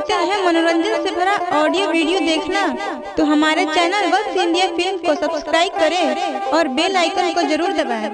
चाहते हैं मनोरंजन से भरा ऑडियो वीडियो देखना तो हमारे चैनल वक्त इंडिया फिल्म को सब्सक्राइब करें और बेल आइकन को जरूर दबाएं।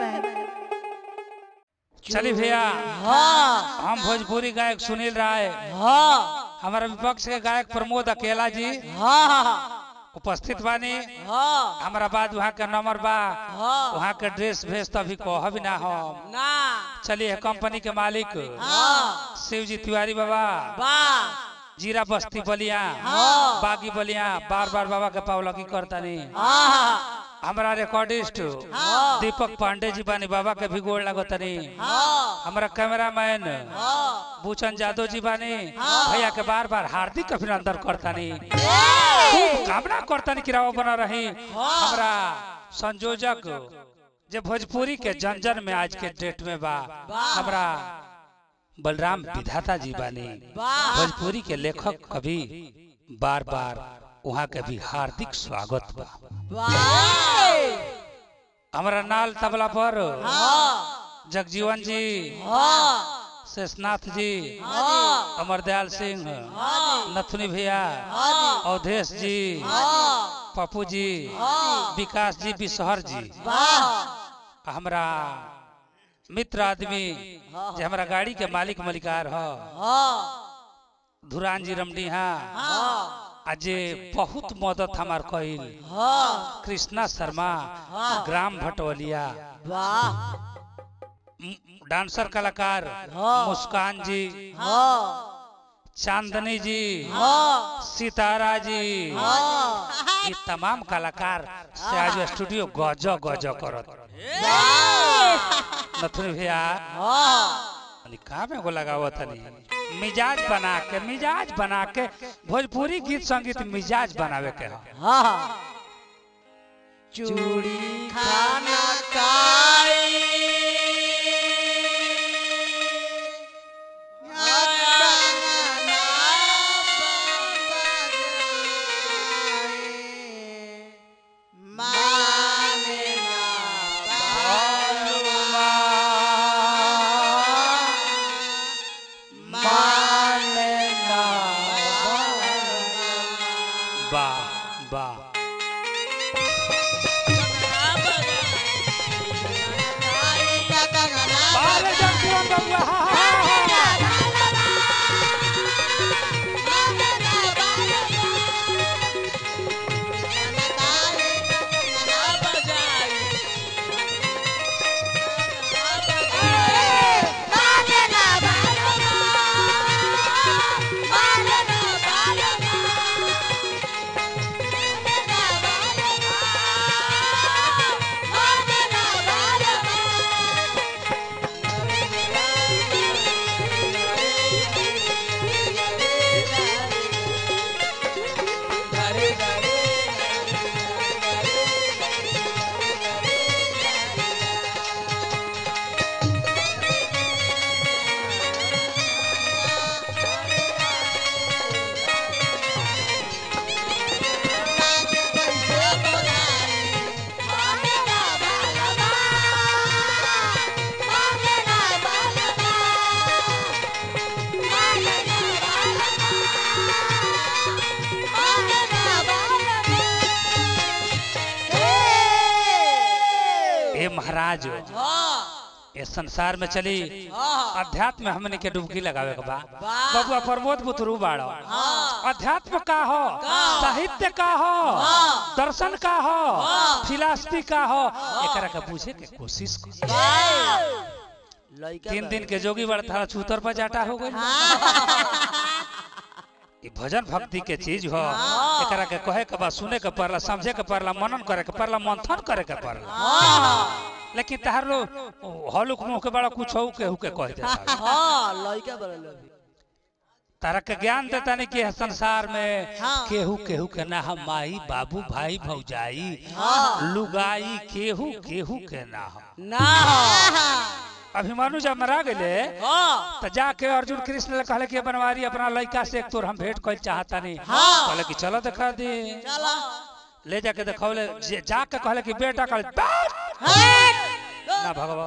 चलिए भैया हाँ हम भोजपुरी गायक सुनील राय हाँ हमारे विपक्ष के गायक प्रमोद अकेला जी हाँ उपस्थित बानी हाँ हमारा बाद वहाँ के नंबर बा हाँ। वहाँ के ड्रेस भेज तो अभी कहब ना हम ना चलिए कंपनी के मालिक हाँ शिव जी तिवारी बाबा बा जीरा बस्ती बलिया हाँ। बागी बलिया बार बार बाबा के पावलकी करतानी हाँ हमारा रिकॉर्डिस्ट हाँ। दीपक पांडे जी बानी बाबा के भी गोड़ लगतनी हाँ हमारा कैमरामैन हाँ भूचन यादव जी बानी हाँ। भैया के बार बार हार्दिक अभिनंदन करतानी खूब कामना करतानी कि राव बना रही हमारा संयोजक जे भोजपुरी के जन जन में आज के डेट में बा हमारा बलराम विधाता जी बानी वाह। भोजपुरी के लेखक कवि बार बार वहाँ के भी हार्दिक स्वागत बा वाह हमारा नाल तबला पर हाँ जगजीवन जी हाँ शेषनाथ जी हाँ अमरदयाल सिंह नथुनी भैया अवधेश जी हाँ पप्पू जी हाँ विकास जी बिशहर जी वाह हमरा मित्र आदमी जे हमरा गाड़ी के मालिक मलिकार ह हाँ धुरान जी रमडीहा हाँ आ जे बहुत मदद हमार कइल हाँ कृष्णा शर्मा हाँ। ग्राम भटवलिया वाह म- डांसर कलाकार हाँ। मुस्कान जी हाँ चांदनी जी हाँ सितारा जी हाँ ये तमाम कलाकार से आज स्टूडियो गज गज करत नथुनी भैया हाँ अनि कहाँ में गो लगावत तनी मिजाज बना के मिजाज बना के भोजपुरी गीत संगीत मिजाज बनावे के ह हाँ चूड़ी खाना खाई वाह वाह बारे जगजीवन बबुआ, हा, हा, हा, हा। ए महाराज ये संसार में चली अध्यात्म में हमने के डुबकी लगावे के बा बबुआ प्रमोद बुतरू बाड़ो अध्यात्म का हो साहित्य का हो दर्शन का हो फिलासफी का हो एकरा के पूछे के कोशिश कर तीन दिन के जोगी बड़ थारा छूतर पर जाटा हो गई ई भजन भक्ति के चीज हो एकरा के कहे के बा सुने के पड़ला समझे के पड़ला मनन करे के पड़ला मंथन करे के पड़ला लेकिन तहार लो हलुक मुंह के बड़ा कुछ हो के हु के कह देता हाँ लड़का बड़ा तारा के ज्ञान देता नहीं कि संसार में हाँ। केहू केहू के ना हम माई बाबू भाई भौजाई हाँ। लुगाई केहू केहू के ना हम ना अभिमानु जब मरा गए हाँ तो जाके अर्जुन कृष्ण ले कहले कि बनवारी अपना लड़का से एक तोर हम भेंट कर चाहता नहीं हाँ। कहले कि चलो दिखा दे चला ले जाके दिखौले जे- जाके कहले कि बेटा कहले "बैठ!" हाँ ना भगवा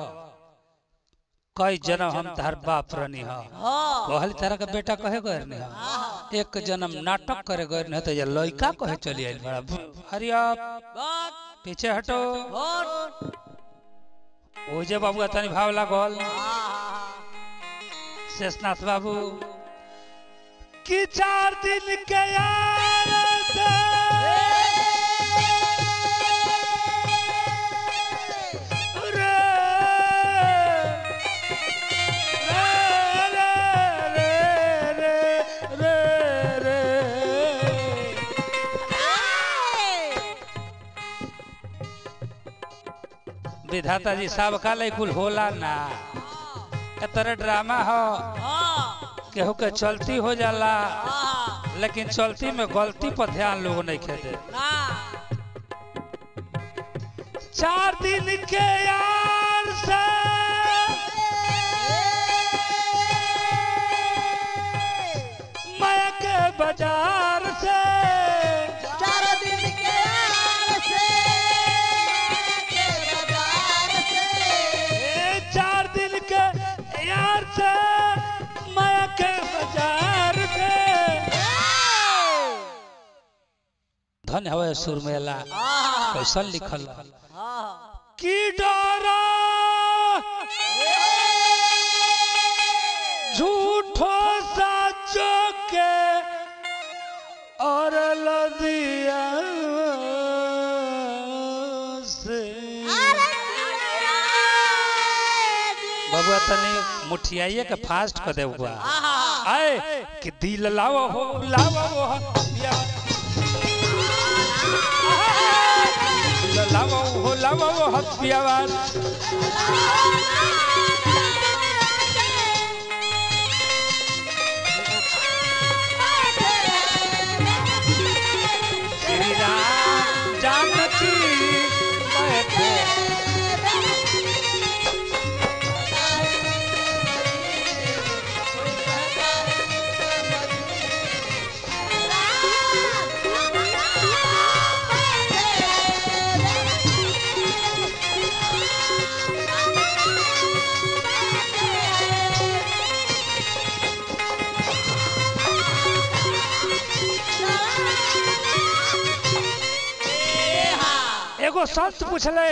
कई जन्म हम तार बाप रहनी हा हाँ कहली तारा का बेटा कहे गए रहनी हा एक जन्म नाटक करे गए नहीं तो ये लड़का कहे चली आई बड़ा हरी आप बात पीछे हटो और ओ जे बाबू तनी भाव लागल आहा शेषनाथ बाबू कि चार दिन के यार से रे रे रे रे रे रे विधाता जी सब का कुल होला ना ए तरह ड्रामा हो केहू के चलती हो जाला लेकिन चलती में गलती पर ध्यान लोग नहीं खेदे चार दिन के यार से मैं के बाजार से ए चार दिन के यार से मैं के बाजार से धन्य हवे सुरमेला कैसन लिखल की डरा झूठो साचो के और लदिया से बबुआ तनी मुठियाइए के फास्ट कर दे हुआ आए कि दिल लाओ हो लाओ हो या दिल लाओ हो लाओ हो हथियार श्री राम जानकी बैठे एगो संत पूछले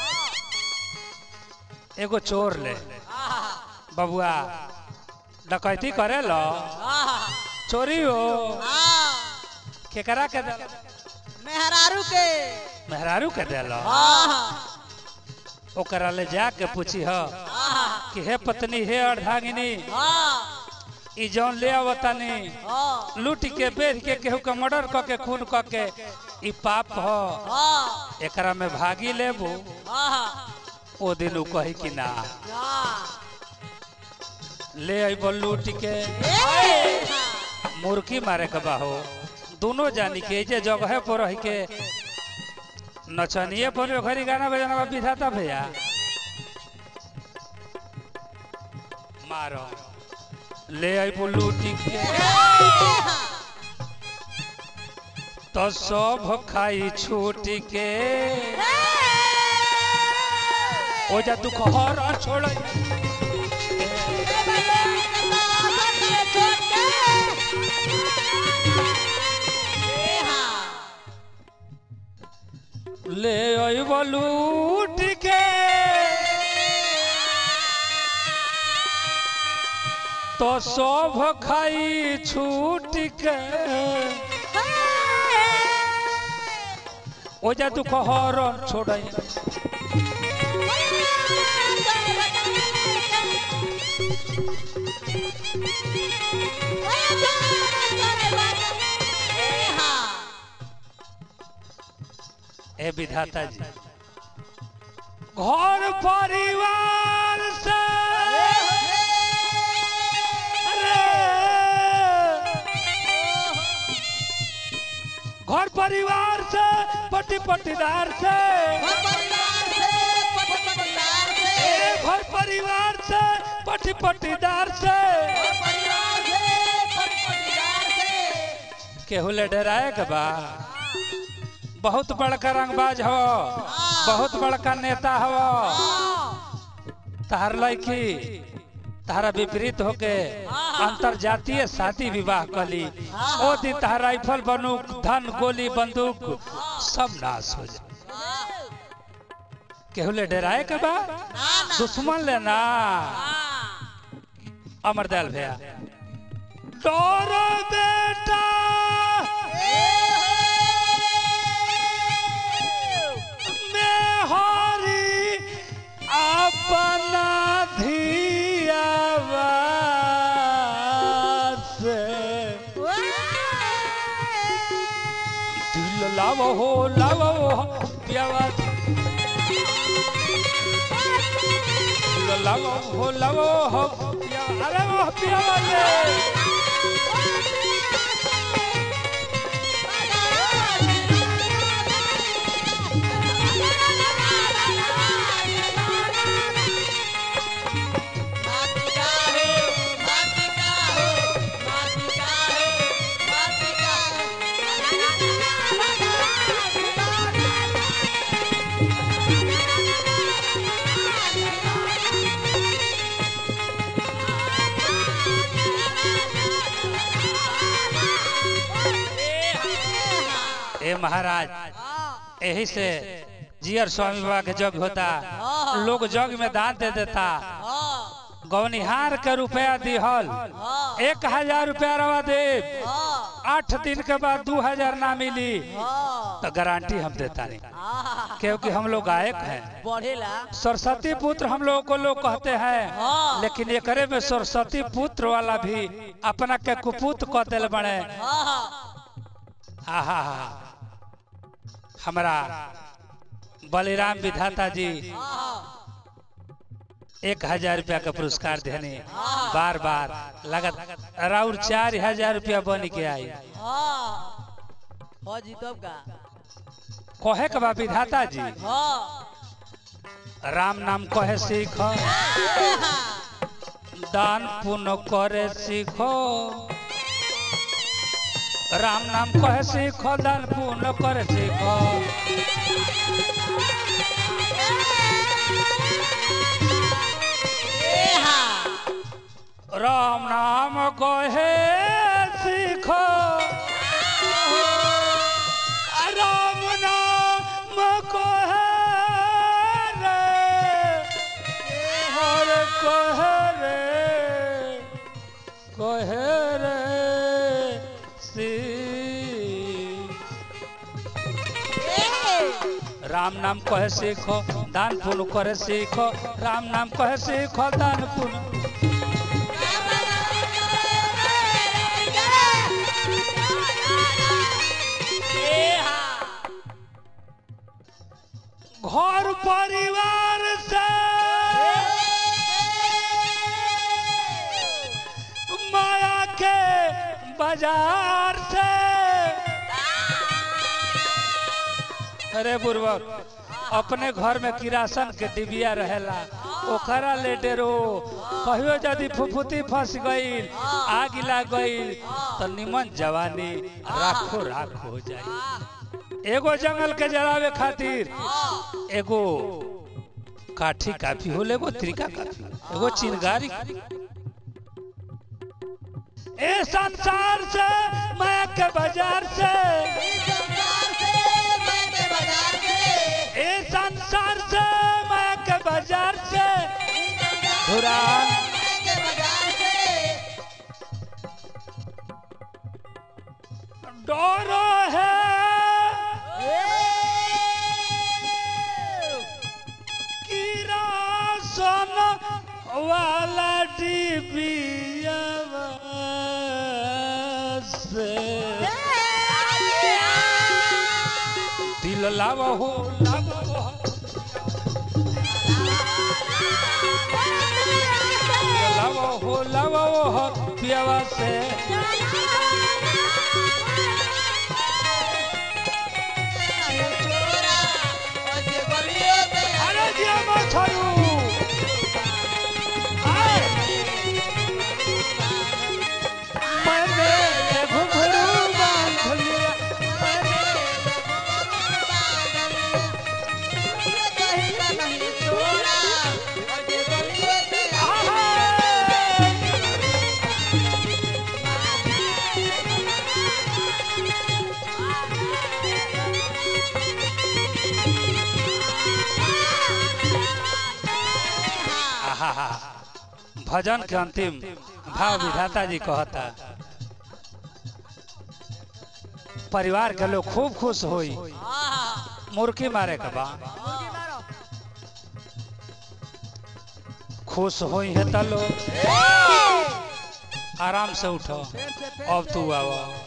एगो चोर ले बबुआ डकैती करे लो चोरी हो केकरा के दे मेहरारू के मेहरारू के देलो ओकरा ले जाके पूछी ह कि हे पत्नी हे अर्धांगिनी ई जौन ले आवतानी लूट के बेच के केहू के मर्डर क के खून क के ई पाप ह एकरा में भागी लेबू ओ दिन उ कही कि ना ले अइबो लूट के मुर्गी मारे के बाहो दोनों जानी के जे जगह पर रह के नचनिए पर घरी गाना बजाना बा विधाता भैया मारो ले अइबो लूट के तो सब खाई छूट के ओ जा तू कहर छोड़ ले अइबो लूट के तो सब खाई छूट के ओ जा तू कहर छोड़ ए विधाता जी घर परिवार से अरे घर परिवार से पति पटीदार से ए घर परिवार से पति पटीदार से केहू ले डराए के बा बहुत बड़का रंगबाज हो बहुत बड़का नेता हो तहार लड़की तारा विपरीत होके अंतरजातीय शादी विवाह कली ओ दिन तहार राइफल बंदूक धन गोली बंदूक सब नाश हो जाए केहू ले डराए के बा दुश्मन ले ना अमरदयाल भैया डरो बेटा में हरी अपना धियावा से दिल लावो हो लावो हो प्यावा दिल लावो हो लावो हो प्यावा अरे वो प्यावा ले ए महाराज यही से जियर स्वामी बाबा के जग होता लोग जग में दान दे देता गौनिहार के रुपया दिहल एक हजार रुपया रवा दे आठ दिन के बाद दू हजार ना मिली तो गारंटी हम देता नहीं क्योंकि हम लोग गायक हैं बढ़ेला सरस्वती पुत्र हम लोगों को लोग कहते हैं हाँ। लेकिन एकरे में सरस्वती पुत्र वाला भी अपना के कुपुत कह दिल बने आहा हमारा बलिराम विधाता जी एक हजार रुपया का पुरस्कार देने बार बार लगत राउर चार हजार रुपया बन के आई हो जी तब का कहे के बा विधाता जी हाँ राम नाम कहे सीख दान पुण्य करे सीखो राम नाम कहे सीखो दान पुण्य करे सीखो राम नाम कहे सीखो राम नाम कहे रे हर कहे रे कहे रे सी राम नाम कहे सीखो दान पुण्य करे सीखो राम नाम कहे सीखो दान पुण्य घर परिवार से माया के बाजार से अरे बुर्बक अपने घर में किरासन के डिबिया रहेला ओकरा ले डेरो कहियो यदि फुफुती फंस गईल आग लग गईल तो निमन जवानी राखो राख हो जाई एगो जंगल के जलावे खातिर एगो काठी काफी हो एगो त्रिका काफी एगो चिनगारी ए संसार से मैं के बाजार से ए संसार से मैं के बाजार से धुरान डरो है किरासन वाला डिबिया से दिल लावो हो लावो हो दिल लावो हो लावो हो पियावा से अरे दिया मछरू आए मैंने घुंघरू बांध लिया आहा! आहा भजन के अंतिम भाव विधाता जी कहता परिवार के लोग खूब खुश होई मुर्की मारे के बा खुश होई है त लोग आराम से उठो अब तू आव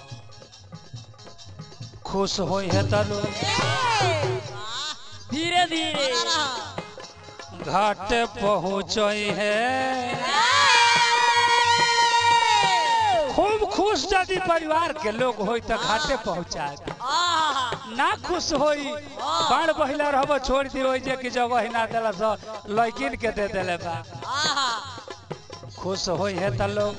खुश होई है त लोग धीरे धीरे घाट पहुँचई है खूब खुश यदि परिवार के लोग होई त घाटे पहुँचा ना खुश होई बाढ़ बहिला रहब छोड़ दी होई जे कि जगह ना देला स लड़किन के दे देले बा खुश होई है त लोग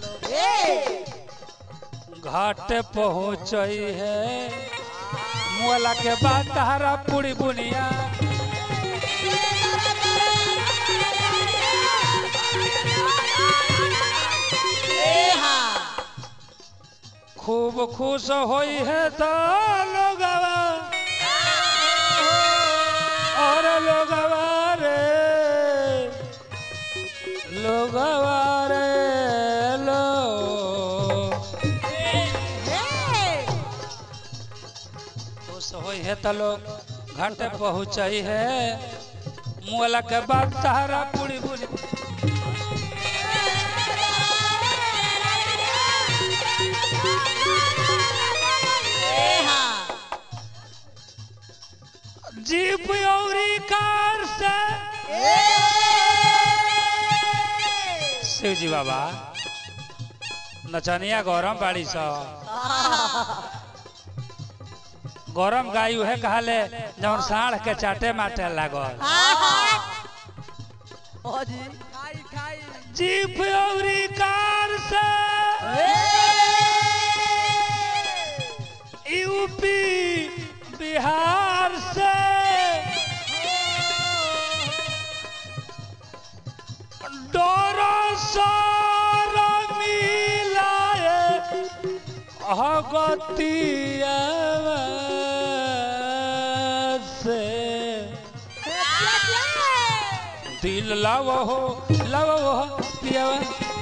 घाट पहुँचई है मुआला के बाद तहरा पूरी बुनिया खूब खुश होई है त लोगवा और लोगवा रे लोगवा रे लो खुश होई है त लोग घाटे पहुँचई है मुआला के बाद तहरा पूरी बुनी जीप औरी कार से शिव जी बाबा नचनिया गौरम बाड़ी स गौरम गाय उहे कहले जौन साढ़ के चाटे माटे लागल जीप औरी कार से यूपी बिहार से डोरो सारा मिलाए अगतिया से दिल लाव हो लाव हो पियावा